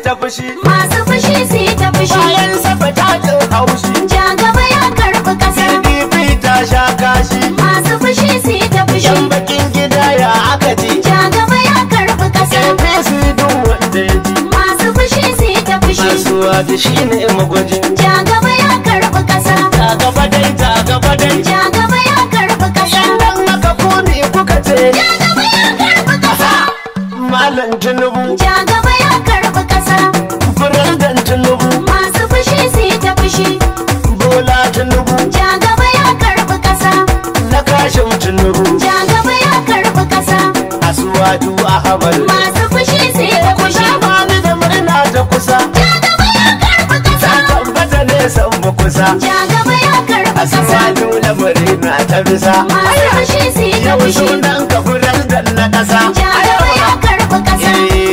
ta fushi masu fushi su yi ta fushi bayan safa ta jin haushi ja gaba ya karɓi ƙasa pdp ta sha kashi masu fushi su yi ta fushi yan bakin gida ya aka ji ja gaba ya karɓi ƙasa apc duk wanda ya ji masu fushi su yi ta fushi kasuwa da shi ne magwajin ja gaba ya karɓi ƙasa ta gaba dai ta gaba dai ja gaba ya karɓi ƙasa yan nan aka kone kuka ce ja gaba ya karɓi ƙasa malam tinubu ja gaba ya karɓi ƙasa firandan tinubu masu fushi su yi ta fushi bola tinubu ja gaba ya karɓi ƙasa na kashin tinubu ja gaba ya karɓi ƙasa asuwaju ahmad masu fushi su yi ta fushi kusa bani da murna ta kusa ja gaba ya karɓi ƙasa ta tabbata ne san mu kusa ja gaba ya karɓi ƙasa asuwaju lamarin na ta bisa masu fushi su yi ta yau fushi sunan ka firandan na kasa ja gaba ya karɓi ƙasa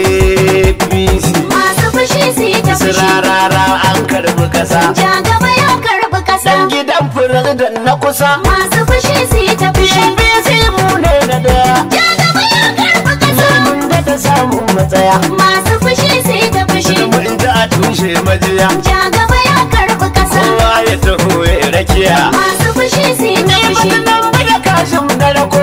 apc masu fushi su yi ta fushi sirarara an karbi kasa ja gaba ya karɓi ƙasa dan gidan firandan na kusa masu fushi su yi ta fushi apc mu ne na daya ja gaba ya karɓi ƙasa mun da ta samun matsaya masu fushi su yi ta fushi mun da a tushe majiya ja gaba ya karɓi ƙasa kowa ya taho ya rakiya masu fushi su yi ta fushi nan bada kashin na rako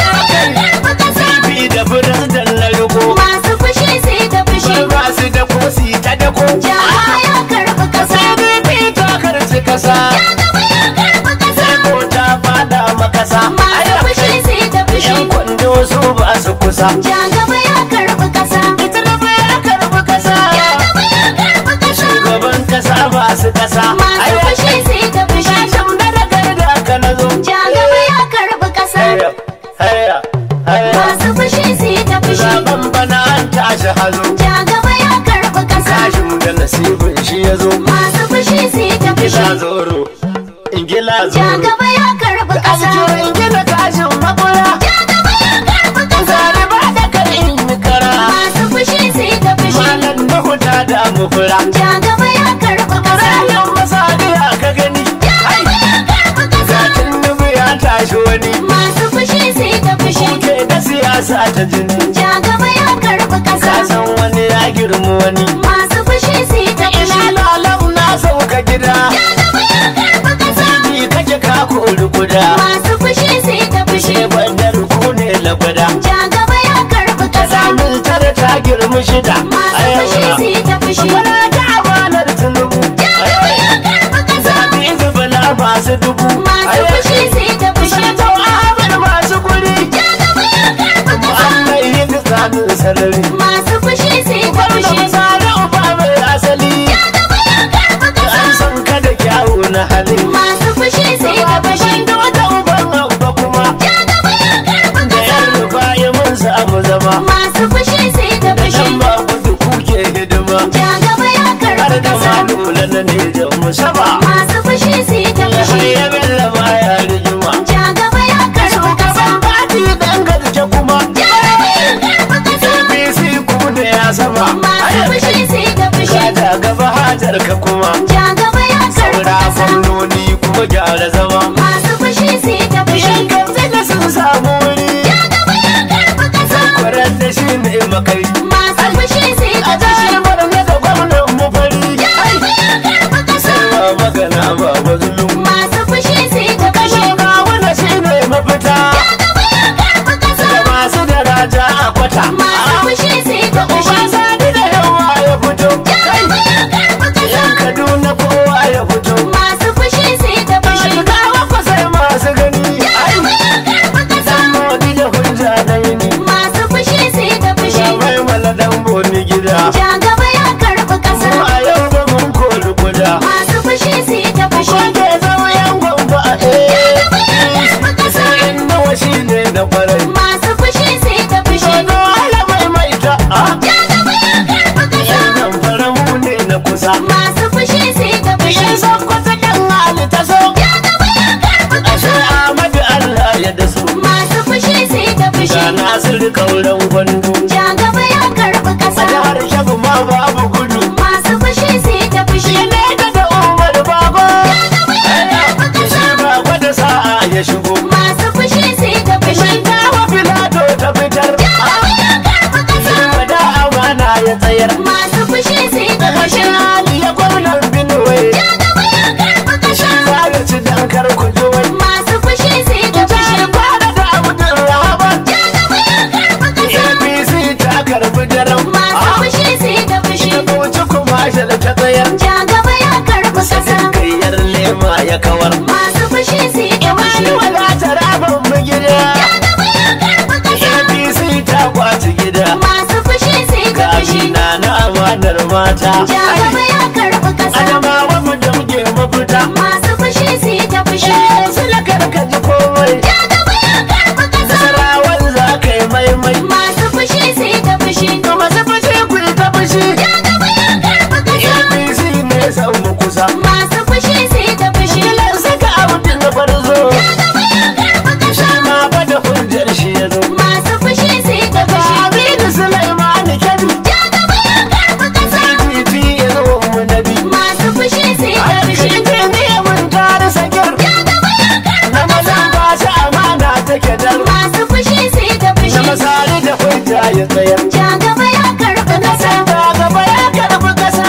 karɓi ƙasa bi da firandan na riko masu fushi su yi ta fushi ba su da kosi ta dako ja gaba ya karɓi ƙasa pdp ta karci kasa gaba ya karɓi ƙasa ko ta fada makasa masu fushi su yi ta fushi yan kwando su ba su kusa ja gaba ya karɓi ƙasa ita da ya karbi kasa gaba ya karɓi ƙasa gaban kasa ba su kasa masu fushi su yi ta fushi Sham da daga da aka na zo ja gaba ya karɓi ƙasa Haya, haya, haya masu fushi su yi ta fushi Zaben bana an tashi hazo ja gaba ya karɓi ƙasa Kashin da nasibin shi ya zo masu fushi su yi ta Ingila fushi zoro Ingila ja zoro gaba ya karɓi ƙasa Ajo ingila kashin makura ja gaba ya karɓi ƙasa Zare ba da kai in yi kara masu fushi su yi ta fushi Malam Nuhu ta damu fura ja gaba ya karɓi ƙasa Rayan masariya ka gani gaba ya karɓi ƙasa Zatin nubu ya tashi wani masu fushi su yi ta fushi Kuke da siyasa ta jini ja gaba ya karɓi ƙasa Ka san wani ya girma wani masu fushi su yi ta fushi Ina lalam na sauka gida gaba ya karɓi ƙasa Ni kake ka kori guda masu fushi su yi ta fushi Sai bandar ku ne lagwada ja gaba ya karɓi ƙasa Samun tare ta girma shida masu fushi su yi ta fushi Bana ta amanar tunubu gaba ya karɓi ƙasa Zaɓi zubula masu dubu masu fushi su yi ta fushi Sanatau Ahmad masu guri gaba ya karɓi ƙasa Muhammad yin tsanin sarari masu fushi su yi ta Wannan fushi misali uba mai asali gaba ya karɓi ƙasa An san ka da kyawu na hali masu fushi su yi ta fushi Da wata uban abba kuma gaba ya karɓi Da ƙasa yan rufa ya mun samu zama masu fushi su yi ta fushi Dan ba gudu kuke hidima ja gaba ya Har karɓi da ƙasa malula na ne da musaba masu fushi su yi ta Sai fushi ya bella baya rigima ja gaba ya karɓi ƙasa Shugaban fati dan garke kuma gaba ya karɓi ƙasa APC ku da ya sama masu fushi su yi ta fushi Ka gaba hajar ka kuma ja gaba ya karɓi Saura ƙasa gwamnoni kuma gyara zama masu fushi su yi ta fushi Yan kamfe da sun samu wuri gaba ya karɓi ƙasa Kwarar da shi ne makai masu fushi su yi ta A fushi jihar Borno da gwamnan mu fari gaba ya karɓi ƙasa Sai ba magana ba ba zulum masu fushi su yi ta fushi Kashin kawuna shi ne mafita gaba ya karɓi ƙasa Da masu daraja a kwata masu fushi su yi ta fushi Uba sani da yawa ya fito gaba ya karɓi ƙasa Yan Kaduna kowa ya fito masu fushi su yi ta fushi Kawo ku sai masu gani Ai, gaba ya karɓi ƙasa dan modi da hujja na yini masu fushi su yi ta fushi Mai mala dan boni gida ja gaba ya karɓi ƙasa Mu a yau ba mun kori guda masu fushi su yi ta fushi Wanda ya zama yan gwamba a eh karɓi ƙasa Sai nawa shi ne na farai masu fushi su yi ta fushi Shono ala mai mai ta a ja gaba ya karɓi ƙasa Yan nan fara mu ne na kusa masu fushi su yi ta fushi Yan san kwata kan hali ta so ja gaba ya karɓi Ashe ƙasa Ahmadu Allah ya da su masu fushi su yi ta fushi Ga Nasiru kauran gwando ja gaba ya karɓi A ƙasa jihar Shabu ma babu gudu masu fushi su yi ta fushi Ne ka da Umar Bago gaba ya karɓi ƙasa Shi Bago da sa'a ya shigo masu fushi su yi ta fushi Dawa Filato ta fitar gaba ya karɓi ƙasa Wada amana ya tsayar masu fushi su siyasar mata Ja gaba ya karɓi ƙasa. adamawa mu da muke mafita Masu fushi su yi ta fushi. su da karka ji komai Ja gaba ya karɓi ƙasa. sarawan za ka yi maimai Masu fushi su yi ta fushi. to masu fushi ku yi ta fushi Ja gaba ya karɓi ƙasa. apc ne san mu kusa Masu fushi su yi ta fushi. Kilan saka abin na farzo Ja gaba ya karɓi ƙasa. ma ba da hujjar shi ya zo Masu fushi su yi ta fushi. Aminu Sulaiman Kebbi Ja gaba ya karɓi ƙasa. titi ya zo mu nabi Masu fushi su yi ta fushi. ne mun tare sakir Ja gaba ya karɓi na maza ƙasa. ba shi amana take dar Masu fushi su yi ta na fushi. masari da hujja ya tsayar Ja gaba ya karɓi ƙasa. da gaba ya karbi kasa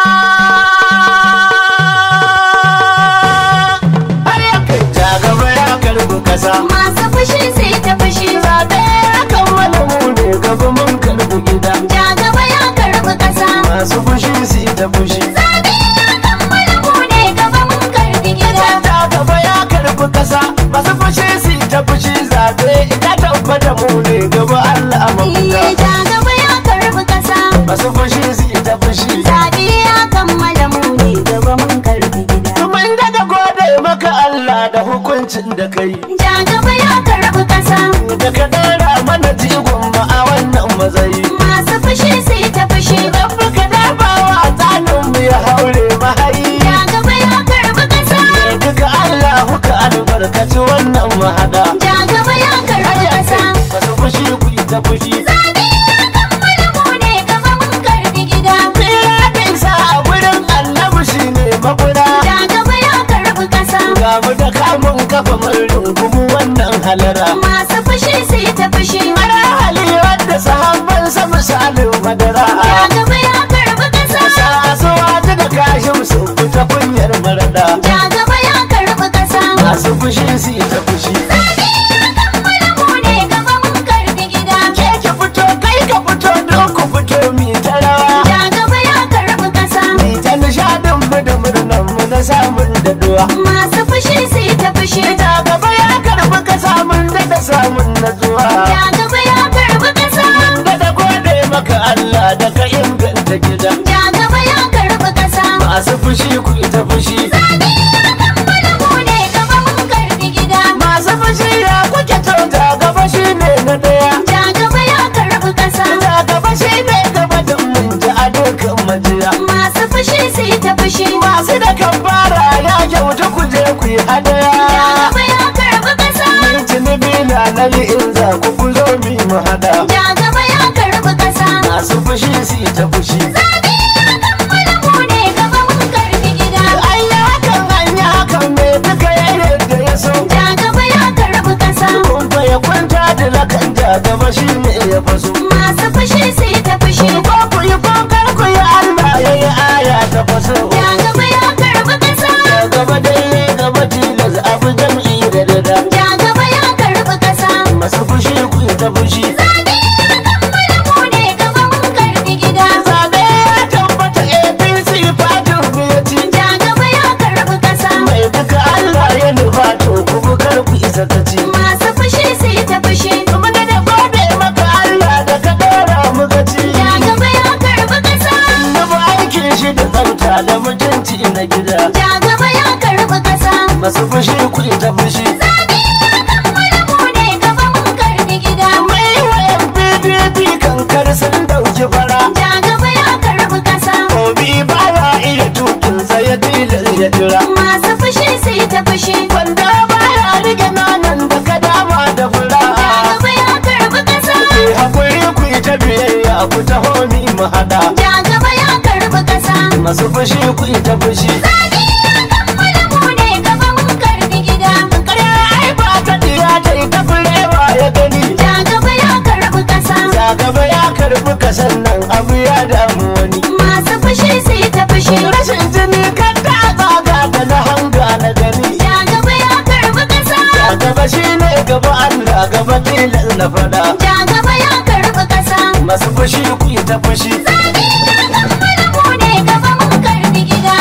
har ya kai ja gaba ya karbi kasa Masu fushi su yi ta fushi. zaɓe ya kammala mu ne gaba mun karbi gida Ja gaba ya karɓi ƙasa. masu fushi su yi ta fushi Zaɓe ya kammala mu ne gaba mun karɓi gida. da gaba ya karbi kasa masu fushi su yi ta fushi zaɓe ita tabbata mu ne gaba Allah a Iye mafita ja gaba ya karɓi ƙasa. masu fushi su yi ta fushi Zaɓe ya kammala mu ne gaba mun karɓi gida. Mun daga gode maka Allah da hukuncin da kai Ja gaba ya karɓi ƙasa. da ka ɗora mana jigon mu a wannan matsayi. Masu fushi su yi ta fushi. Rabbi ka dafawa tsanin mu ya haure mahayi. Ja gaba ya karɓi ƙasa. Duka Allah ka albarkaci wannan mahada. Ja gaba ya karɓi ƙasa. Masu fushi ku yi ta fushi. Zaɓe ya kammala mu ne gaba mun karɓi gida. Tsira da isa a gurin annabi shi ne makura. Ja gaba ya karɓi ƙasa. Ga mu da kamun kafa mun rungumi wannan halara. Masu fushi su yi ta fushi. Ana hali wadda sahabban sa misalin madara. Ja gaba ya karɓi ƙasa. Sasuwa ta da kashin su fita kunyar marada. Ja gaba ya karɓi ƙasa. Masu fushi su yi ta fushi. Zaɓe ya kammala mu ne gaba mun karɓi gida. Ke ki fito kai ka fito don ku fito mi ta rawa. Ja gaba ya karɓi ƙasa. Mi ta nishadin mu da murnan mu na samun daɗuwa. Masu fushi su yi ta fushi. Ita gaba ya karbi ka samun da samun natsuwa. Ja gaba ya karɓi ƙasa. Da da gode maka Allah da ka inganta gida. Ja gaba ya karɓi ƙasa. Masu fushi ku ita fushi. Zaɓe ya kammala mu ne gaba mun karɓi gida. Masu fushi ya kuke tauta gaba shi ne na ɗaya. Ja gaba ya karɓi ƙasa. Ta gaba shi ne gaba da mun ji a dukkan majiya. Masu fushi su yi ta fushi. Masu da kan fara ya kyauta ku je ku yi Ja hadaya. gaba ya karɓi ƙasa. Tunubi na nali in za ku ku zo mi mu hada. Ja gaba ya karɓi ƙasa. Masu fushi su yi ta fushi. Zaɓe ya kammala mu ne gaba mun karɓi gida. An yi hakan an yi hakan me duka ya yadda ya so. Ja gaba ya karɓi ƙasa. Kun fa ya kwanta da lakan ja gaba shi ne ya faso. Masu fushi su yi ta fushi. Ko ku yi ko kar ku yi Allah ya yi aya ta faso. Ja gaba ya karɓi ƙasa. Ya gaba dai gaba tilas abu jam'i da dada. Ja gaba ya karɓi ƙasa. Masu fushi ku yi ta fushi. Zaɓe ya kammala mu ne gaba mun karɓi gida. Zabe ya tabbata APC fatin mu ya ci. Ja gaba ya karɓi ƙasa. Mai duka Allah ya nufa to ku kar ku isa ta ci. Masu fushi su yi ta fushi. Kuma da da gode maka Allah da ka ɗora mu gaci. Ja gaba ya karɓi ƙasa. Na ba aikin shi da tsafta da mutunci na gida. Ja gaba ya karɓi ƙasa. Masu fushi ku ta fushi. Zaɓe ya kammala mu ne gaba mun karɓi gida. Mai wayan PDP kankar sun dauki fara. Ja gaba ya karɓi ƙasa. Obi ba ya iya tukin sa ya tilas ya jira. Masu fushi su yi ta fushi. Wanda ba ya rike nanan da ka dama da fura. Ja gaba ya karɓi ƙasa. Ku hakuri ku yi ta biyayya ku taho ni mu hada. Ja gaba ya karɓi ƙasa. Masu fushi ku yi ta fushi. Zaɓe ya kammala mu ne gaba mun karɓi gida. Ƙarya ai ba ta diya ta yi ta furewa ya gani. Ja gaba ya karɓi ƙasa. Ya gaba ya karbi kasan nan abu ya damu wani. Masu fushi su yi ta fushi. Rashin jini kan ta tsaga da na hanga na gani. Ja gaba ya karɓi ƙasa. Ya gaba shi ne gaba Allah gaba tilas na fada. Ja gaba ya karɓi ƙasa. Masu fushi ku yi ta fushi. Zaɓe ya kammala mu ne gaba mun karɓi gida.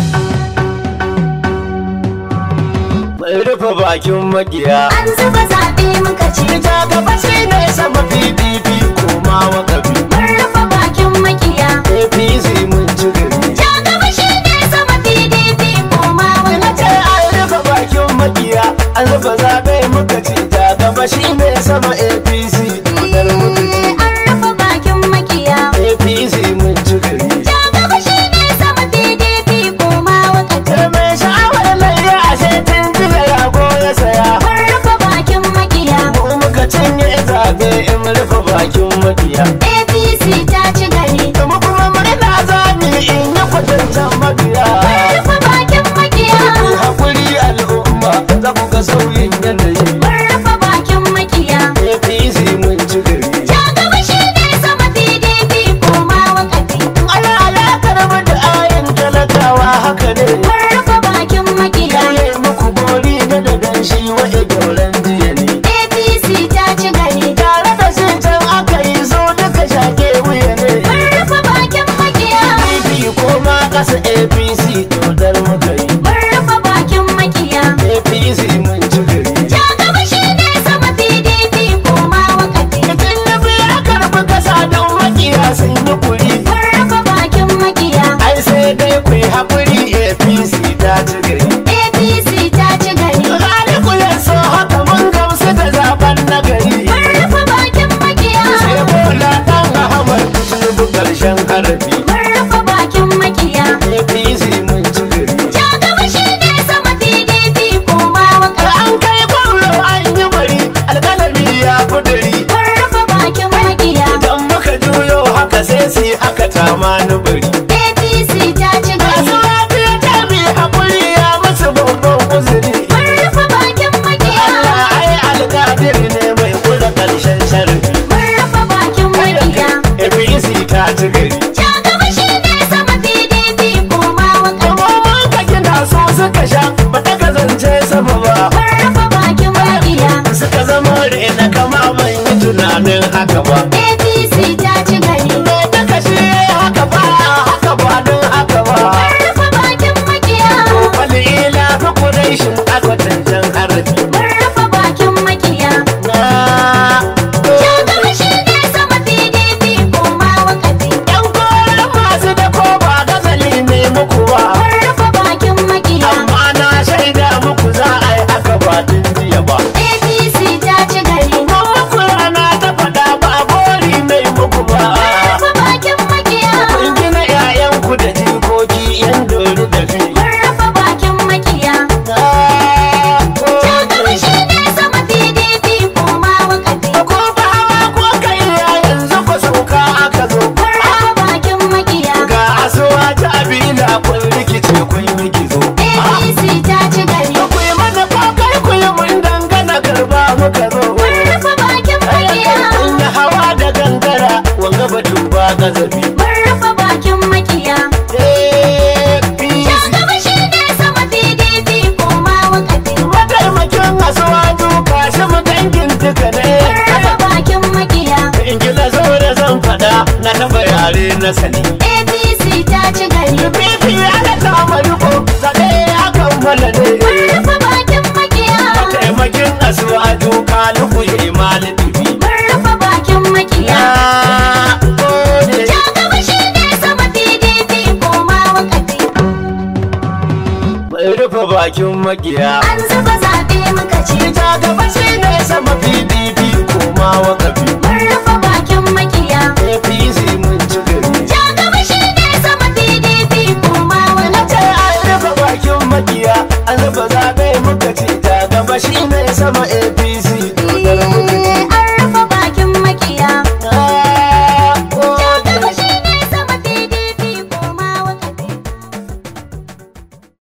Mai rufe bakin magiya. An zuba zaɓe muka ce. Ita gaba shi ne sama PDP koma wa kabi. Mun rufe bakin makiya. APC zaɓe in rufe bakin makiya APC ta ci gari. kuma kuma murna zami in yi kwatancan mabiya Rufe bakin makiya. hakuri al'umma za ku ga sauyin yanayi Rufe bakin makiya. apc mun ci gari Ja gaba shi ne sama PDP koma wakafi. ana alakar mu da ayin talakawa haka ne Rufe bakin makiya. yaye muku gori na da danshi waje gyauran jiya ne APC ta ci gari. tare da shi can aka yi zo duka shake wuya ne Rufe bakin makiya. pdp ko ma kasa apc dodar muka yi Rufe bakin makiya. apc mun ci gari Ja gaba shi ne sama PDP koma wakafi. Tun da biya karbi kasa don makiya sun yi kuri Rufe bakin makiya. ai sai dai ku yi haƙuri apc ta ci gari APC ta ci gari. Raliku ya so haka mun gamsu da zaben nagari Rufe bakin makiya. sai bola ɗan ahmad tinubu ƙarshen harafi Rufe bakin makiya. apc mun ci gari Ja gaba shi ne sama PDP koma da wakafi. an kai gwamna an yi bari alƙalami ya kuduri Rufe bakin makiya. idan muka juyo haka sai su yi haka tama ni bari APC ta ci masu gari. lafiya ta mai haƙuri ya musu babban uzuri Rufe bakin makiya. Allah ai alƙadir ne mai kula ƙarshen sharri Rufe bakin makiya. APC ta ci gari Ja gaba shi ne sama PDP koma wakafi. kuma mun ka gina su suka sha ba ta kasance sama ba Rufe bakin makiya. suka zama rena kama ban yi tunanin haka ba APC ta ci gari. me ta kashe haka ba haka ba don haka ba Rufe bakin makiya. wani ila fi kudaishin akwatancen harafi Rufe bakin makiya. na Ja gaba shi ne sama PDP koma wakafi. yan koren masu da ko ba gazali ne muku ba Rufe bakin makiya. amma na shaida muku za a yi haka ba tun jiya ba APC ta ci gari. Mun muku rana ta faɗa ba bori mai muku ba Rufe bakin makiya. kun gina 'ya'yanku da jikoki yan dori da fi Rufe bakin makiya. na Ja gaba shi ne sama PDP koma wakafi. ko ba hawa ko kai yanzu ku sauka aka zo Rufe bakin makiya. ga asuwa ta abila kun rikice kun yi gizo APC ta ci gari. ku yi mana kokai ku yi mun dangana garba muka zo Rufe bakin makiya. kun yi hawa da gangara wanga batu ba gazabi Rufe bakin makiya. APC Ja gaba shi ne sama PDP koma wakafi. mataimakin asuwa duka shi mu dangin duka ne Rufe bakin makiya. in gina zo da zan faɗa na taɓa yare na sani APC ta ci gari. Bibi ana kama riko zaɓe ya kammala ne Rufe bakin makiya. mataimakin asuwa duka lugu imali bibi Rufe bakin makiya. na gode Ja gaba shi ne sama PDP koma wakafi. mai rufe bakin makiya An zuba zaɓe muka ci. ita gaba shi ne sama pdp koma wakafi Rufe bakin makiya. apc mun ci gari Ja gaba shi ne sama PDP koma na ce wakafi. an rufe bakin makiya an rufe zaɓe muka ce ta gaba shi ne sama apc